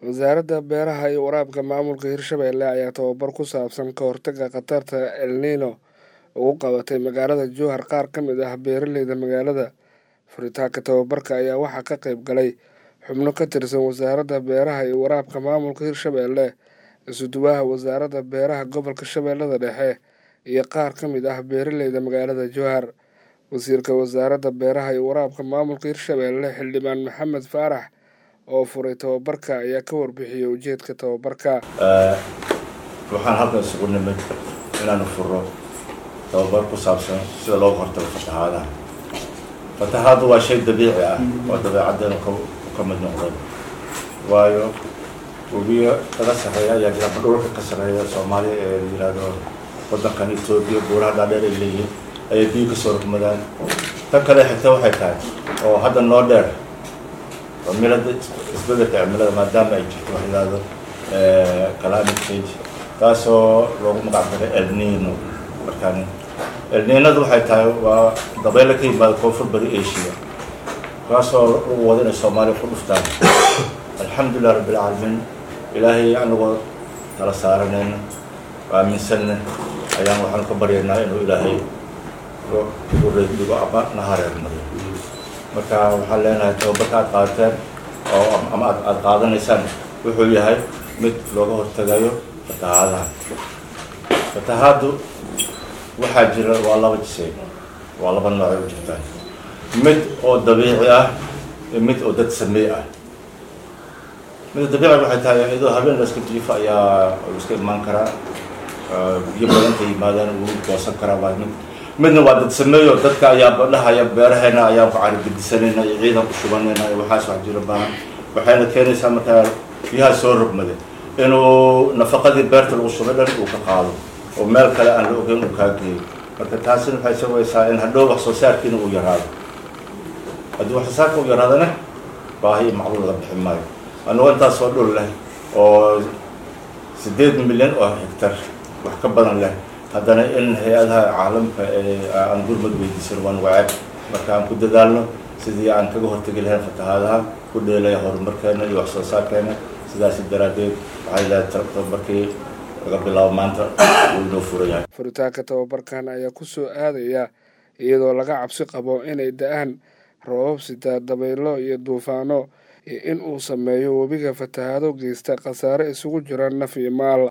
wasaaradda beeraha iyo waraabka maamulka hirshabelle ayaa tababar ku saabsan ka hortagga khatarta el nino ugu qabatay magaalada jowhar qaar ka mid ah beeraleyda magaalada furitaanka tababarka ayaa waxaa ka qayb galay xubno ka tirsan wasaaradda beeraha iyo waraabka maamulka hirshabelle isuduwaha wasaaradda beeraha gobolka shabeellada dhexe iyo qaar ka mid ah beeraleyda magaalada jowhar wasiirka wasaaradda beeraha iyo waraabka maamulka hirshabelle xildhibaan maxamed faarax oo furay tababarka ayaa ka warbixiyey ujeedka tababarka waxaan halkan isugu nimid inaanu furo tababar ku saabsan sida looga hortago fatahaadaha fatahaaddu waa shay dabiici ah oo dabeecaddeenu ka mid noqday waayo webiyo kaga sarreeya ayaa jira dhulka ka sarreeya soomaaliya ee la yihahdo waddankan etoobiya buuraha dhaadheer ay leeyihiin ayay biyo kasoo rugmadaan tan kale xigta waxay tahay oo hadda noo dheer cimilada isbedelka cimilada maadaama ay jirto wax yihahdo climate change taasoo loogu magac daray el nino markaan el ninadu waxay tahay waa dabeyle ka yimaada koonfur bari asia kaasoo lagu wado inay soomaaliya ku dhuftaan alxamdulilah rabbilcaalamiin ilaahay anagoo tala saaranayna aaminsanna ayaan waxaanu ka baryaynaa inuu ilaahay ureedigo ama na hareermariyo marka waxaan leenahay tababarka aad qaadateen oo ama aad aada qaadanaysaan wuxuu yahay mid looga hortagayo fatahaadaha fatahaaddu waxaa jira waa laba jisay waa laba noocay u jirtaan mid oo dabiici ah iyo mid oo dad sameey ah midda dabiici waxay tahay iyadoo habeen la iska jiifo ayaa iska imaan karaa biyo badanta yimaadaan uu goosan karaa waa mid midna waa dad sameeyo dadka ayaa badhahaya beeraheena ayaan ku carigedisanayna iyo ciidan ku shubanayna iyo waxaas wax jiro baahan waxayna keenaysaa markaa biyaha soo rogmada inuu nafaqadii beerta lagu shubay dhan uu ka qaado oo meel kale aan la ogeyn uu kaa geeyo marka taasina waxay sabaysaa in hadhow wax soo saarkiina uu yaraado haddii wax soo saarka uu yaraadana baahi iyo macluul laga bixi maayo anagoo intaasoo dhul leh oo siddeed milyan oo hectar wax ka badan leh haddana in hay-adaha caalamka ee aan gurmad weydiisan waan waceeb marka aan ku dadaalno sidii aan kaga hortegi lahayn fatahaadaha ku dheelaya horumarkeena iyo wax soo saarkeena sidaasi daraaddeed waxay leedahay tababarkii laga bilaabo maanta uu inoo furan yahay furitaanka tababarkan ayaa ku soo aadaya iyadoo laga cabsi qabo inay da-aan roobab sitaa dabaylo iyo duufaano iyo in uu sameeyo webiga fatahaado geysta khasaare isugu jira naf iyo maal